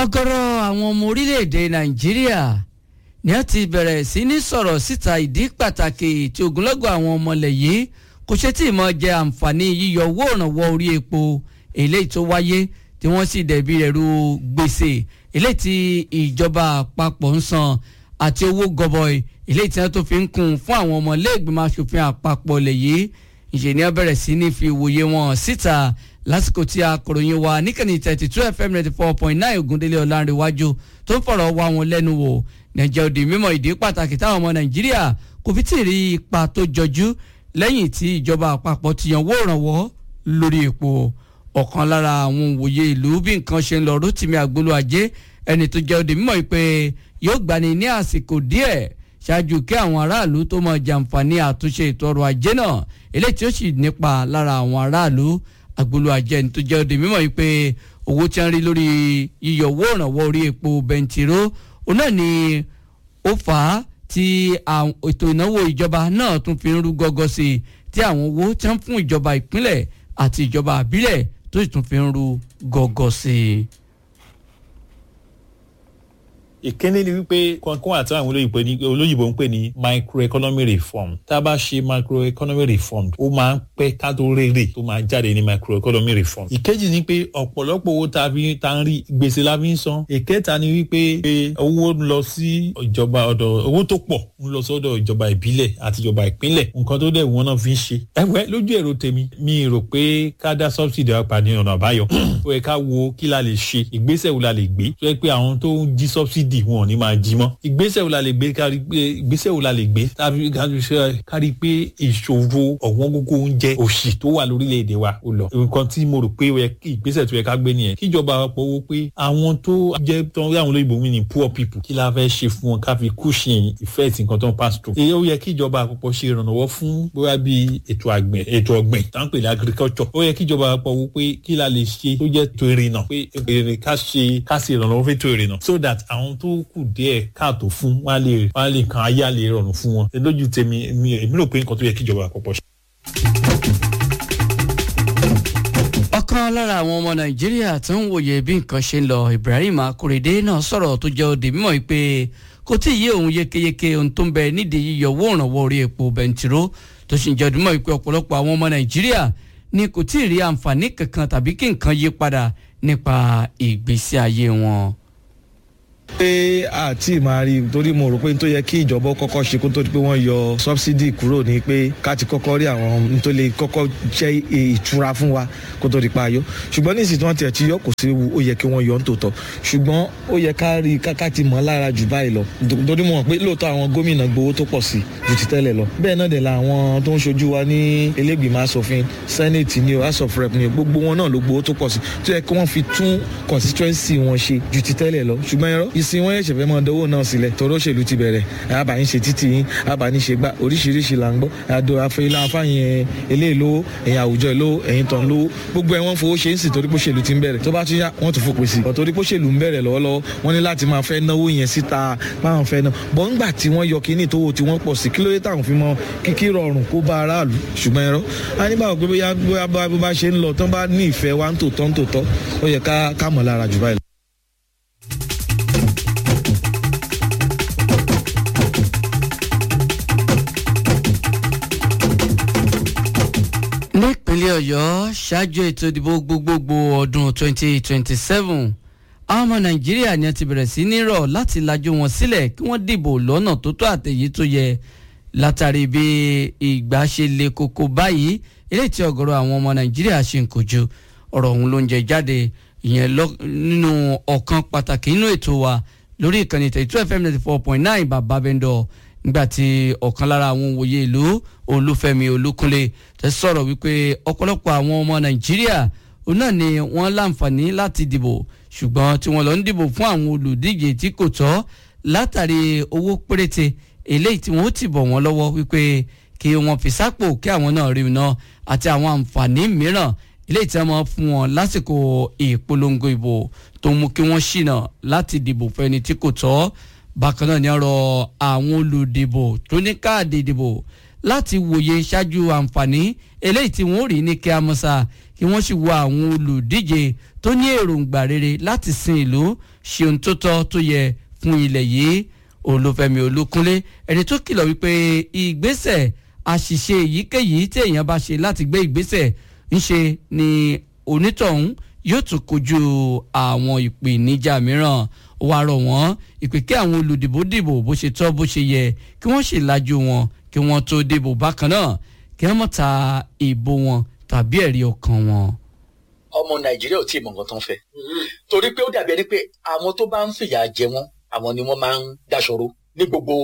ọ̀gọ̀rọ̀ àwọn ọmọ orílẹ̀-èdè nàìjíríà ni wọ́n ti bẹ̀rẹ̀ sí ní sọ̀rọ̀ síta ìdí pàtàkì tí ogunlọ́gọ̀ àwọn ọmọlẹ̀ yìí kò ṣe tí ì mọ̀ jẹ àǹfààní yíyọ owó ìrànwọ́ orí epo eléyìí tó wáyé tí wọ́n sì dẹ̀bi rẹ̀ ru gbèsè eléyìí tí ìjọba àpapọ̀ ń san àti owó gọbọi eléyìí tí wọ́n tó fi ń kún fún àwọn ọmọlẹ́gbẹ̀mọ aṣòfin àpapọ̀ lẹ̀ yìí ìṣèníyàn bẹ̀rẹ̀ sí ní fi ìwòye wọn síta lásìkò tí akọ̀ròyìn wa níkànnì thirty two fm ninety four point nine ògúndélé ọ̀làǹrẹ̀wájú tó ń fọ̀rọ̀ wá wọn lẹ́nu wò nàìjíríà òdì mímọ̀ ìdí pàtàkì táwọn ọmọ nàìjíríà kò fi tí ì rí ipa tó jọjú lẹ́yìn tí ìjọba àpapọ̀ ti yanwó ìrànwọ́ lórí epo ọ̀kan lára àwọn òwòye ìlú bí nǹkan ṣe ń lọ rótìmí àgbolo ajé ẹni tó jẹ́ òdì mímọ̀ pé yóò gbani ní àsìkò díẹ̀ ṣáájú kí àwọn aráàlú tó mọ jàǹfààní àtúnṣe ètò ọrọ̀ ajé náà eléyìí tí ó sì nípa lára àwọn aráàlú agbolo ajé ẹni tó jẹ́ òde mímọ̀ yìí pé owó tí wọ́n rí lórí yíyọ owó ìrànwọ́ orí epo bẹntiró òun náà ni ó fà á tí ètò ìnáwó ìjọba náà tún fi ń rú gọ́gọ́ sí i tí àwọn owó tí wọ́n fún ìjọba ìpínlẹ̀ àti ìjọba àbílẹ̀ tó sì tún fi ń rú gọ́gọ́ sí i ìkíní ni wípé kankan àti àwọn olóyìnbó ń pè ní microeconomic reform tá a bá ṣe microeconomic reform ó máa ń pẹ́ ká tó rèrè tó máa jáde ní microeconomic reform. ìkejì ni pé ọ̀pọ̀lọpọ̀ owó tá a fi tá a ń rí gbèsè la fi ń san. ìkẹta ni wípé owó ń lọ sí ìjọba ọ̀dọ̀ owó tó pọ̀ ń lọ sọ́dọ̀ ìjọba ìbílẹ̀ àti ìjọba ìpínlẹ̀ nǹkan tó dẹ̀ wọ́n náà fi ń ṣe. ẹ̀wẹ́ lójú èrò tèmi mi rò pé ká dá subsidy apá ní ọ̀nà àbáyọ. ó yẹ ká wo kí la lè ṣe ìgbésẹ̀ wo la lè gbé tó yẹ pé àwọn tó ń jí subsidy wọn ò ní máa jí mọ́. ìgbésẹ̀ wo la lè gbé kárí pé ìgbésẹ̀ wo la lè gbé tàbí kárí pé ìṣòro ọ̀wọ́n gógó oúnjẹ òṣì tó wà lórílẹ̀‐èdè wa ó lọ. nǹkan tí mo rò pé ìgbésẹ̀ tó yẹ ká gbé nìyẹn kíjọba àpapọ̀ wo pé àwọn tó jẹ́ tó ń rí àwọn olóyìnbó mi ní poor people kí la fẹ́ ṣe fún wọn ká fi cushion effect nǹkan tó ń pass through. èyí ó yẹ kíjọba àpapọ̀ ṣe ìrànlọ́wọ́ fún bóyá bí ètò àgbẹ̀ ètò ọ̀gbìn tá ń pè ní agriculture. ó yẹ kíjọba àpapọ̀ wo pé kí la lè ṣe tó jẹ́ tó ìrìnà pé èrè ká ṣe ká ṣe ìrànlọ́wọ́ fún ètò ìrìnà so that àwọn tó kù díẹ̀ káàtó fún wọn lè wọn lè kan ayé àlè rọrùn fún wọn lójú tèmi èmi rò pé nǹkan tó yẹ kíjọba àpapọ̀ ṣe. ọ̀kan lára àwọn ọmọ nàìjíríà tó ń wòye bí nǹkan ṣe ń lọ ibrahim akorede náà sọ̀rọ̀ tó jẹ́ òde mímọ́ pé kò tí ì yé òun yékéyéké ohun tó ń bẹ nídìí yíyọ owó ìrànwọ́ orí epo bẹntiró tó sì ń jẹ́ òde mímọ́ pé ọ̀pọ̀lọpọ̀ àwọn ọmọ nàìjíríà ni kò tí ì rí àǹfààní kankan tàbí kí nǹkan yí padà nípa ìgbésí ayé wọn pé àti máa rí torí mo rò pé n tó yẹ kí ìjọba kọ́kọ́ ṣe kó tó di pé wọ́n yọ sọ́bsidì kúrò ní pé ká ti kọ́kọ́ rí àwọn n tó lè kọ́kọ́ jẹ́ ìtura fún wa kó tó di pa ayọ́ ṣùgbọ́n nísìsiyìí tí wọ́n tiẹ̀ ti yọ kò sí ewu ó yẹ kí wọ́n yọ nítòótọ́ ṣùgbọ́n ó yẹ ká rí káká ti mọ̀ lára jù báyìí lọ torí mo mọ̀ pé lóòótọ́ àwọn gómìnà gbowó tó pọ̀ sí ju ti tẹ́lẹ̀ lọ bẹ́ẹ̀ náà dẹ̀ la àwọn tó ń ṣojú wa ní elégbìmọ̀ asòfin senate ni o house of rep ni o gbogbo wọn náà ló gbowó tó pọ̀ sí tó yẹ kí wọ́n fi tún constituency wọn ṣe ju ti tẹ́lẹ̀ lọ ṣùgbọ́n ẹ̀rọ ìsìn wọn yẹ̀ṣẹ̀ fẹ́ mọ dánwò náà sílẹ̀ tọ́rọ òṣèlú ti bẹ̀rẹ̀ àbáyín ṣe títì yín àbáyín ṣe gbá oríṣiríṣi là ń gbọ́ àdó afẹ́lá afáyín eléyìí lówó ẹ̀yìn àwùjọ ìlówó ẹ̀yìn tán lówó gbogbo ẹ̀ wọ́n fowó ṣe ń sìn torí pé òṣèlú ti ń bẹ̀rẹ̀ tó bá tún yá wọ́n tún fòpin sí i torí pé òṣèlú ń bẹ̀rẹ̀ lọ́wọ́lọ́wọ́ wọ́n ní láti máa fẹ́ náwó yẹn síta máa fẹ́ náà bọ́ ńgbà tí wọ́n yọ kíní tó wo tí wọ́n pọ̀ sí kí ló dé táwọn fi mọ kíkí rọrùn kó bá aráàlú ṣùgbọ́n ẹ̀rọ a ní báwo pé bóyá bóyá bó bá ṣe ń lọ tán bá ní ìfẹ́ wa ń tòótọ́ ń tòótọ́ ó yẹ ká mọ̀ lára jù báyìí. nípínlẹ̀ ọ̀yọ́ ṣáájú ètò ìdìbò gbogbogbò ọdún 2027 àwọn ọmọ nàìjíríà ni a ti bẹ̀rẹ̀ sí ní rọ̀ láti lajú wọn sílẹ̀ kí wọ́n dìbò lọ́nà tó tó àtẹ̀yí tó yẹ látàrí bí ìgbà ṣe le koko báyìí eléyìí tí ọ̀gọ̀rọ̀ àwọn ọmọ nàìjíríà ṣe ń kojú ọ̀rọ̀ ọ̀hún ló ń jẹ jáde ìyẹn nínú ọ̀kan pàtàkì nínú ètò wa lórí ìkànnì tẹ̀tú fm ninety four point nine bàbá bẹ́ńdọ̀ nígbàtí ọ̀kan lára àwọn òwòye ìlú olúfẹ́mi olúkúnlé tẹ sọ̀rọ̀ wípé ọ̀pọ̀lọpọ̀ àwọn ọmọ nàìjíríà òun náà ni wọ́n láǹfààní láti dìbò ṣùgbọ́n tí wọ́n lọ ń dìbò fún àwọn olùdíje tí kò tọ́ látàrí owó péréte eléyìí tí wọ́n ti bọ̀ wọ́n lọ́wọ́ wípé kí wọ́n fi sápò kí àwọn náà rí iná àti àwọn àǹfààní mìíràn eléyìí tí wọ́n máa fún wọn lásìkò ìpolongo ìbò tó mú kí wọ́n ṣìnà láti dìbò fẹ́ni tí kò tọ́ bákan náà ni ọ̀rọ̀ àwọn olùdìbò tó ní káàdì ìdìbò láti wòye ṣáájú àǹfààní eléyìí tí wọ́n rí ní kíámọ́sá kí wọ́n sì wo àwọn olùdíje tó ní èròǹgbà rere láti sin ìlú ṣe ohun tó tọ́ tó yẹ fún ilẹ̀ yìí olúfẹ́mi olúkúnlé ẹni tó kìlọ̀ wípé ìgbésẹ̀ àṣìṣe èyíkéyìí tí èèyàn bá ṣe láti gbé ìgbésẹ̀ ńṣe ni onítọ̀hún yóò tún kojú àwọn ìpèníjà mìíràn ó wá rọ̀ wọ́n ìpè kí àwọn olùdìbò dìbò bó ṣe tọ́ bó ṣe yẹ kí wọ́n sì lajú wọn kí wọ́n tó dìbò bákan náà kí wọ́n mọ̀ ta ìbò wọn tàbí ẹ̀rí ọkàn wọn. ọmọ nàìjíríà ò tí ì mọ nǹkan tó ń fẹ́ torí pé ó dàbí ẹni pé àwọn tó bá ń fìyà jẹ wọn àwọn ni wọ́n máa ń dáṣọrò ní gbogbo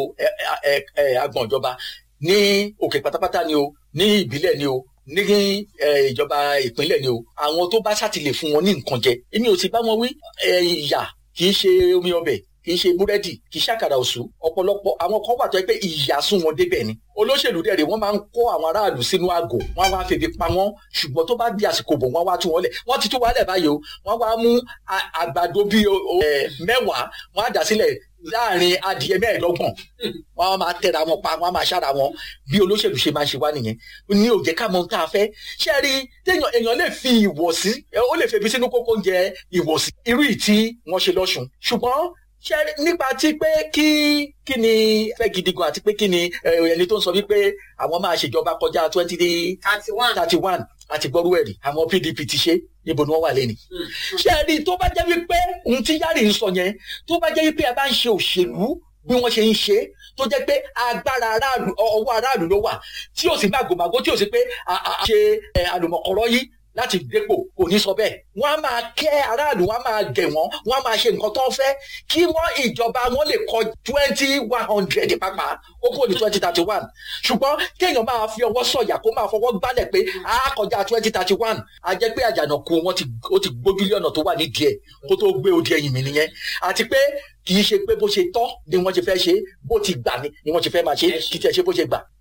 agbọn ìjọba ní òkè pátápátá ni o ní ìbílẹ̀ ni o ní ìjọba ìpínlẹ̀ ni o àwọn tó bá ṣàtìlẹ̀ fún wọn ní nǹkan jẹ èmi ò sì bá wọn wí ìyà kì í ṣe omi ọbẹ̀ kì í ṣe búrẹ́dì kì í ṣàkàrà òṣù ọ̀pọ̀lọpọ̀ àwọn kan wà tó yẹ pé ìyà sún wọn débẹ̀ ni olóṣèlú dẹ̀rẹ̀ wọ́n máa ń kó àwọn aráàlú sínú àgò wọ́n wá febi pa wọ́n ṣùgbọ́n tó bá di àsìkò bò wọ́n wá tú wọn lẹ̀ wọ́n ti tú wọn lẹ̀ báyìí o wọ́n wá mú àgbàdo bíi mẹ́wàá wọ́n á dà sílẹ̀ láàrin adìẹ mẹ́ẹ̀ẹ́dọ́gbọ̀n wọ́n á máa tẹ̀ra wọn pa wọ́n á máa ṣára wọn bí olóṣèlú ṣe máa ṣe wá nìyẹn ní òjẹ́ ká mọ ohun tá a fẹ́ ṣé rí téèyàn èèyàn lè fi ìwọ̀sí ó lè febi sínú kókó oúnjẹ ìwọ̀sí irú ìtí wọ́n ṣe lọ́sùn ṣùgbọ́n ṣe nípa ti pé kí kí ni fẹ́ gidi gan àti pé kí ni ẹni tó ń sọ wípé àwọn máa ṣèjọba kọjá twenty thirty one àti gbọ́rú ẹ̀rí àwọn pdp ti ṣe níbo ni wọ́n wà lẹ́nu. ṣé ẹ rí i tó bá jẹ́ wípé ohun tí yáàrì ń sọ yẹn tó bá jẹ́ wípé ẹ bá ń ṣe òṣèlú bí wọ́n ṣe ń ṣe tó jẹ́ pé agbára aráàlú ọwọ́ aráàlú ló wà tí ò sí màgòmágó tí ò sí pé a ṣe àlùmọ̀kọ́rọ́ yìí láti dépò kò ní sọ bẹ́ẹ̀ wọ́n á máa kẹ́ aráàlú wọ́n á máa gẹ̀ wọ́n wọ́n á máa ṣe nǹkan tó ń fẹ́ kí wọ́n ìjọba wọn lè kọ twenty one hundred pàápàá ó kúrò ní twenty thirty one ṣùgbọ́n kéèyàn máa fi ọwọ́ sọ̀yà kó máa fọwọ́ gbálẹ̀ pé a kọjá twenty thirty one a jẹ́ pé àjànàkú wọn ó ti gbójúlé ọ̀nà tó wà nídìí ẹ̀ kó tó gbé odi ẹ̀yìn mi nìyẹn àti pé kì í ṣe pé bó ṣe tọ́ ni wọ́n ṣe fẹ́ ṣe bó ti gbà ni ni wọ́n ṣe fẹ́ máa ṣe kì í tiẹ̀ ṣe bó ṣe gbà.